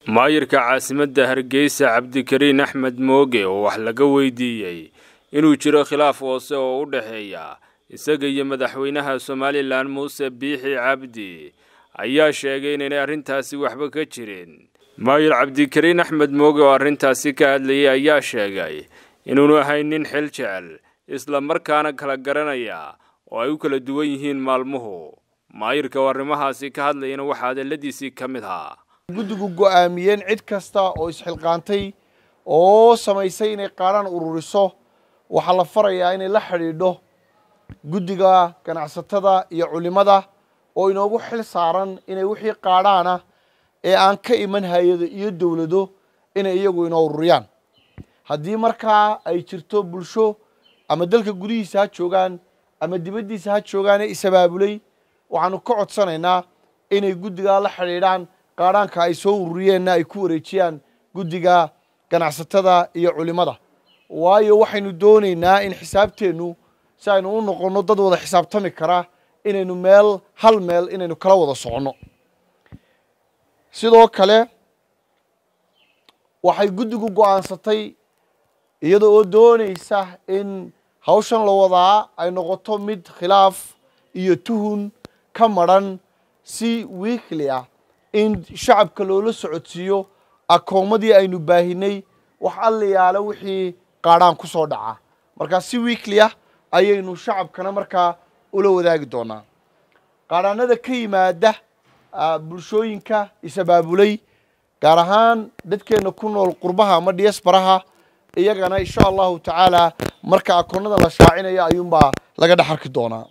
maayirka caasimadda hargeysa cabdikariin axmed mooge oo wax laga weydiiyey inuu jiro khilaaf hoose oo u dhexeeya isaga iyo madaxweynaha somalilan muuse biixi cabdi ayaa sheegay inaynay arrintaasi waxba ka jirin maayir cabdikariin axmed mooge oo arrintaasi ka hadlayay ayaa sheegay inuunu ahayn nin xil jecel isla markaana kala garanaya oo ay u kala duwan yihiin maalmuhu maayirka oo arrimahaasi ka hadlayana waxaa hadalladiisii ka mid ahaa guddigu go'aamiyeen cid kasta oo isxilqaantay oo samaysay inay qaadhaan ururiso waxaa la farayaa inay la xidhiidho guddiga ganacsatada iyo culimada oo inoogu xil saaran inay wixii qaadhaana ee aan ka iman hay-ado iyo dowlado inay iyagu inoo ururiyaan haddii markaa ay jirto bulsho ama dalka gudihiisa ha joogaan ama dibaddiisa ha joogaane isabaabulay waxaanu ka codsanaynaa inay guddigaa la xidhiidhaan qaadhaanka ay soo ururiyeenna ay ku wareejiyaan guddiga ganacsatada iyo culimada waayo waxaynu doonaynaa in xisaabteennu si aynu u noqonno dad wada xisaabtami kara inaynu meel hal meel inaynu kala wada soconno sidoo kale waxay guddigu go'aansatay iyada oo doonaysa in hawshan la wadaa ay noqoto mid khilaaf iyo tuhun ka madran si wiikli ah in shacabka loola socodsiiyo akoomadii aynu baahinay wax allayaala wixii qaadhaan ku soo dhaca markaa si wiikli ah ayaynu shacabkana markaa ula wadaagi doonaa qaadhaanada ka yimaada bulshooyinka isabaabulay gaar ahaan dadkeenna ku nool qurbaha ama diasbaraha iyagana insha allahu tacaala marka akoonada la shaacinayo ayuunbaa laga dhex arki doonaa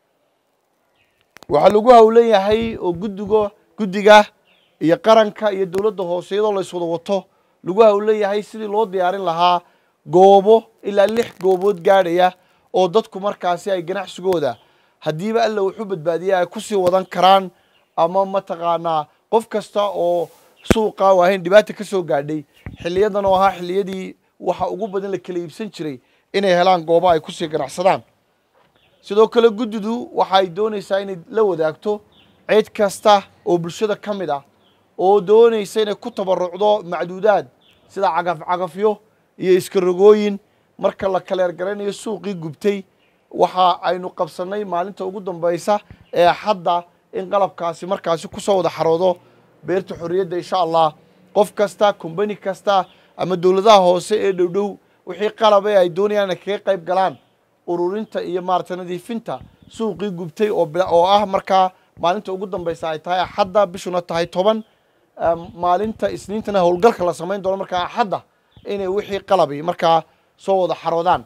waxaa lagu howlan yahay oo guddiga guddiga iyo qaranka iyo dowladda hoose iyadoo la iswada wato lagu howlan yahay sidii loo diyaarin lahaa goobo ilaa lix goobood gaadhaya oo dadku markaasi ay ganacsigooda haddiiba alla wuxu badbaadiya ay kusii wadan karaan ama mataqaanaa qof kasta oo suuqa waahayn dhibaata ka soo gaadhay xiliyadan oo ahaa xiliyadii waxa ugu badan la kala iibsan jiray inay helaan goobo ay kusii ganacsadaan sidoo kale guddidu waxa ay doonaysaa inay la wadaagto cid kasta oo bulshada ka mid ah oo doonaysa inay ku tabarucdo macduudaad sida cagaf cagafyo iyo iskarogooyin marka la kaleergaraynayo suuqii gubtay waxa aynu qabsannay maalinta ugu dambaysa ee xadda in qalabkaasi markaasi kusoo wada xaroodo beerta xorriyadda insha allah qof kasta kombani kasta ama dowladaha hoose ee dhowdhow wixii qalabe ay doonayaan inay kaga qayb galaan ururinta iyo maarata nadiifinta suuqii gubtay oo ah markaa maalinta ugu dambaysa ay tahay axadda bishuna tahay toban maalinta isniintana howlgalka la samayn doono markaa axadda inay wixii qalabi markaa soo wada xaroodaan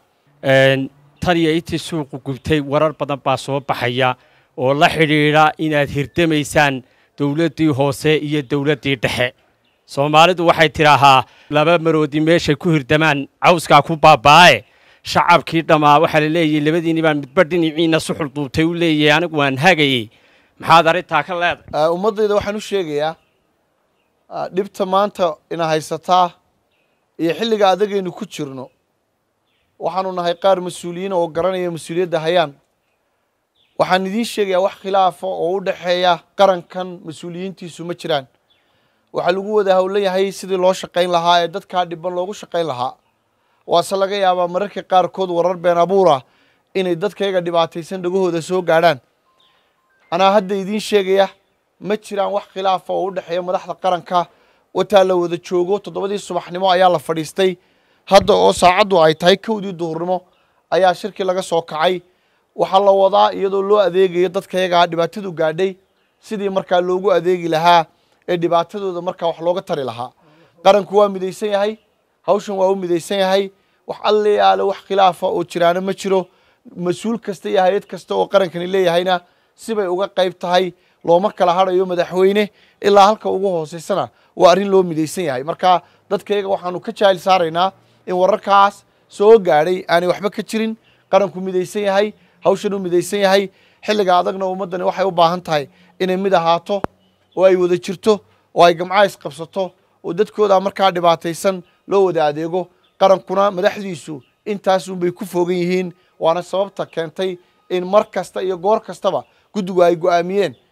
tan iyo intii suuqu gubtay warar badan baa soo baxaya oo la xidhiidha inaad hirdamaysaan dowladdii hoose iyo dowladdii dhexe soomaalidu waxay tidhaahaa laba maroodi meeshay ku hirdamaan cawskaa ku baaba'e shacabkii dhammaa waxaa la leeyahy labadiinni baan midba dhinaciina suxul duubtay u leeyahay anigu waan hagayey maxaad arrintaa ka leedahay ummaddayda waxaan u sheegayaa dhibta maanta ina haysataa iyo xilliga adagaynu ku jirno waxaanu nahay qaar mas-uuliyiin oo garanaya mas-uuliyadda hayaan waxaan idiin sheegayaa wax khilaafa oo u dhexeeya qarankan mas-uuliyiintiisu ma jiraan waxaa lagu wada howlan yahay sidii loo shaqayn lahaa ee dadkaa dhiban loogu shaqayn lahaa waase laga yaabaa mararka qaarkood warar been abuura inay dadkayaga dhibaataysan dhagahooda soo gaadhaan anaa hadda idiin sheegaya ma jiraan wax khilaafa oo u dhexeeya madaxda qaranka wataa la wada joogo toddobadii subaxnimo ayaa la fadhiistay hadda oo saacaddu ay tahay kowdii duhurnimo ayaa shirkii laga soo kacay waxaa la wadaa iyadoo loo adeegayo dadkayagaa dhibaatadu gaadhay sidii markaa loogu adeegi lahaa ee dhibaatadooda markaa wax looga tari lahaa qaranku waa midaysan yahay hawshan waa u midaysan yahay wax allayaale wax khilaafa oo jiraana ma jiro mas-uul kasta iyo hay-ad kasta oo qarankani leeyahayna sibay uga qayb tahay looma kala hadhayo madaxweyne ilaa halka ugu hooseysana waa arrin loo midaysan yahay marka dadkayaga waxaanu ka jaahil saaraynaa in wararkaas soo gaadhay aanay waxba ka jirin qaranku midaysan yahay hawshan u midaysan yahay xilliga adagna ummaddani waxay u baahan tahay inay mid ahaato oo ay wada jirto oo ay gamca isqabsato oo dadkooda markaa dhibaataysan loo wada adeego qarankuna madaxdiisu intaasunbay ku fogan yihiin waana sababta keentay in mar kasta iyo goor kastaba guddigu ay go'aamiyeen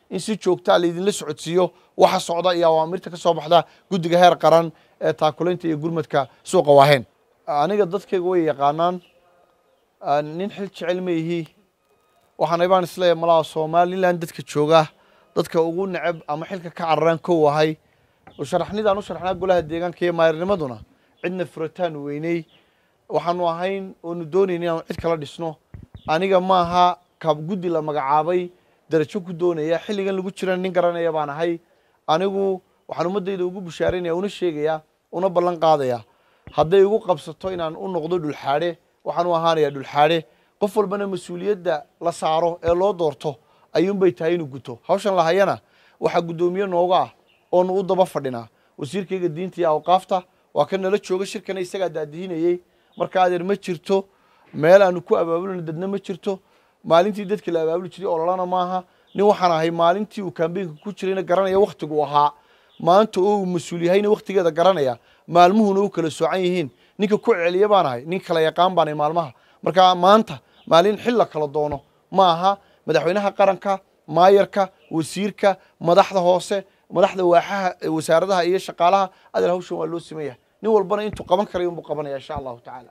in si joogtaa laydinla socodsiiyo waxa socda iyo awaamirta ka soo baxda guddiga heer qaran ee taakulaynta iyo gurmadka suuqa waaheen aniga dadkayga way yaqaanaan nin xil jecel ma ihi waxaana baan isleeyahay malaha somalilan dadka jooga dadka ugu neceb ama xilka ka cararaan kow ahay sharaxnidaan u sharaxnaa golaha deegaanka iyo maayarnimaduna cidna furitaan weyney waxaanu ahayn oonu doonayn inaanu cid kala dhisno aniga maaha kaab guddi la magacaabay darajo ku doonaya xilligan lagu jira nin garanaya baan ahay anigu waxaan ummaddayda ugu bushaaraynaya una sheegaya una ballan qaadaya hadday igu qabsato inaan u noqdo dhulxaadhe waxaan u ahaanayaa dhulxaadhe qof walbana mas-uuliyadda la saaro ee loo doorto ayuunbay tahay inuu guto hawshan lahayana waxaa guddoomiye nooga ah oonu u daba fadhinaa wasiirkayga diinta iyo awqaafta waa ka nala jooga shirkana isagaa daadihinayey marka adeer ma jirto meel aanu ku abaabulina dadna ma jirto maalintii dadka la abaabuli jiray ololana maaha nin waxaan ahay maalintii uu kambeynka ku jirayna garanaya wakhtigu ahaa maanta oo uu mas-uul yahayna wakhtigeeda garanaya maalmuhuna u kala soocan yihiin ninka ku celiya baan ahay nin kala yaqaan baan ahay maalmaha marka maanta maalin xil la kala doono ma aha madaxweynaha qaranka maayarka wasiirka madaxda hoose madaxda waaxaha wasaaradaha iyo shaqaalaha adeer hawshan waa loo siman yahay nin walbana intuu qaban karayo unbuu qabanaya insha allahu tacaala